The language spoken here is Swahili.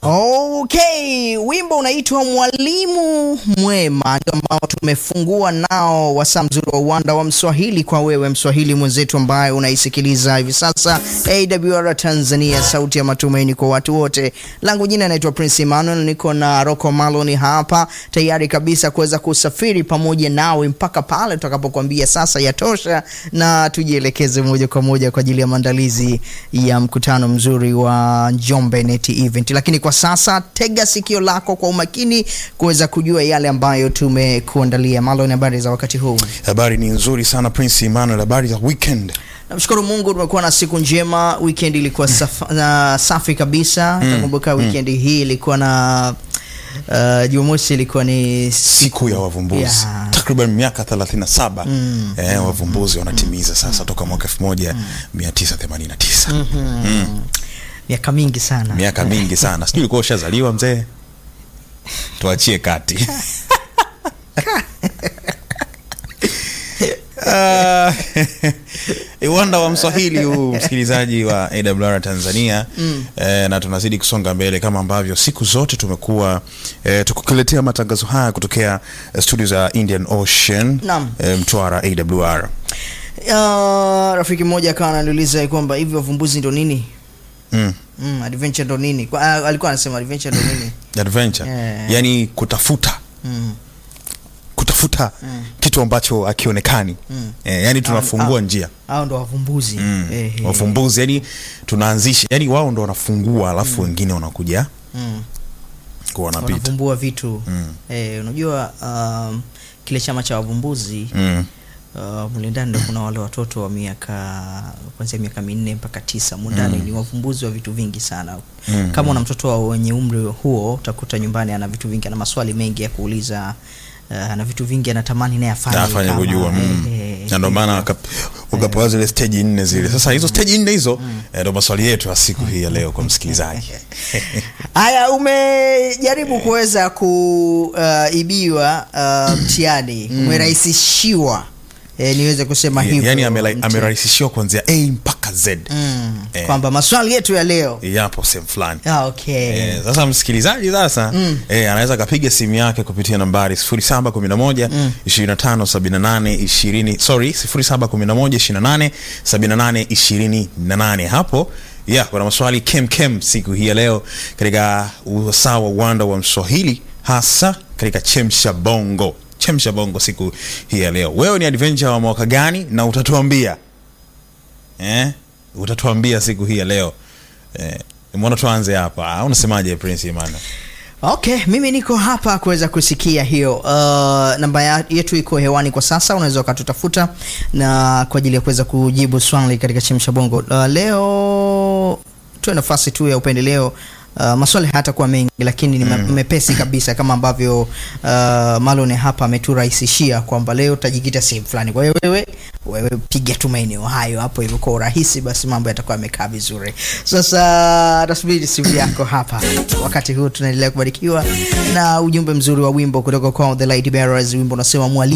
Okay, wimbo unaitwa Mwalimu Mwema ndio ambao tumefungua nao wasaa mzuri wa uwanda wa Mswahili kwa wewe Mswahili mwenzetu ambaye unaisikiliza hivi sasa AWR Tanzania, sauti ya matumaini kwa watu wote. Langu jina naitwa Prince Emmanuel, niko na Rocco Maloni hapa tayari kabisa kuweza kusafiri pamoja nawe mpaka pale tutakapokuambia sasa yatosha, na tujielekeze moja kwa moja kwa ajili ya maandalizi ya mkutano mzuri wa Njombe Net Event. Lakini kwa sasa tega sikio lako kwa umakini kuweza kujua yale ambayo tumekuandalia. Malon, habari za wakati huu? Habari ni nzuri sana Prince Emmanuel, habari za weekend. Namshukuru Mungu tumekuwa na siku njema. Weekend ilikuwa saf na safi kabisa. Nakumbuka weekend hii ilikuwa na uh, Jumamosi ilikuwa ni Siku ya wavumbuzi Yeah. takriban miaka 37 eh, wavumbuzi wanatimiza sasa toka mwaka 1989 miaka mingi sana. miaka mingi sana. Sijui ulikuwa ushazaliwa mzee, tuachie kati Ah, uwanda wa Mswahili huu msikilizaji wa AWR Tanzania eh, na tunazidi kusonga mbele kama ambavyo siku zote tumekuwa eh, tukukuletea matangazo haya kutokea eh, studio za Indian Ocean Naam. eh, Mtwara AWR. Uh, rafiki mmoja akawa ananiuliza kwamba hivi wavumbuzi ndo nini? Mm. Mm, adventure ndo nini? Kwa, uh, alikuwa anasema adventure ndo nini? Adventure Yeah. yani kutafuta Mm. kutafuta kitu ambacho hakionekani eh, yani tunafungua Ah, njia Hao ndo wavumbuzi. mm. Eh, eh. wafumbuzi yani tunaanzisha yani wao ndo wanafungua alafu wengine wanakuja Mm. kuwa wanapita wanavumbua vitu Mm. eh, unajua um, kile chama cha wavumbuzi mm. uh, mule ndani ndo kuna wale watoto wa miaka kuanzia miaka minne mpaka tisa mundani ni wavumbuzi wa vitu vingi sana Mm. kama una mtoto wa wenye umri huo utakuta nyumbani ana vitu vingi ana maswali mengi ya kuuliza uh, ana vitu vingi anatamani naye afanye afanye kama, kujua mm. eh, eh, na ndo maana hivyo. waka- wakapewa zile steji nne zile sasa hizo steji nne hizo eh, ndo maswali yetu ya siku hii ya leo kwa msikilizaji Haya, umejaribu kuweza kuibiwa uh, mtihani umerahisishiwa, e, niweze kusema hivyo yani amela- mtihani. amerahisishiwa kuanzia a mpaka z mm, Eh. kwamba maswali yetu ya leo yapo sehemu fulani ah, okay. Eh, sasa msikilizaji sasa eh, anaweza akapiga simu yake kupitia nambari 0711 2578 20 sorry 0711 28 28 hapo yeah, kuna maswali kem kem siku hii ya leo katika usaa wa uwanda wa Mswahili hasa katika chemsha bongo chemsha bongo siku hii ya leo. Wewe ni adventure wa mwaka gani na utatuambia eh? Utatuambia siku hii ya leo eh, mbona tuanze hapa? Unasemaje Prince Emmanuel? Okay, mimi niko hapa kuweza kusikia hiyo. Uh, namba ya- yetu iko hewani kwa sasa, unaweza ukatutafuta na kwa ajili ya kuweza kujibu swali katika chemsha bongo. Uh, leo tuwe nafasi tu ya upendeleo. Uh, maswali hayatakuwa mengi lakini ni mm. mepesi kabisa kama ambavyo uh, Malone hapa ameturahisishia kwamba leo utajikita sehemu fulani. Kwa hiyo wewe wewe piga tu maeneo hayo hapo hivyo kwa urahisi, basi mambo yatakuwa yamekaa vizuri. Sasa tasubiri simu yako hapa. Wakati huu tunaendelea kubarikiwa na ujumbe mzuri wa wimbo kutoka kwa The Light Bearers. Wimbo unasema mwalimu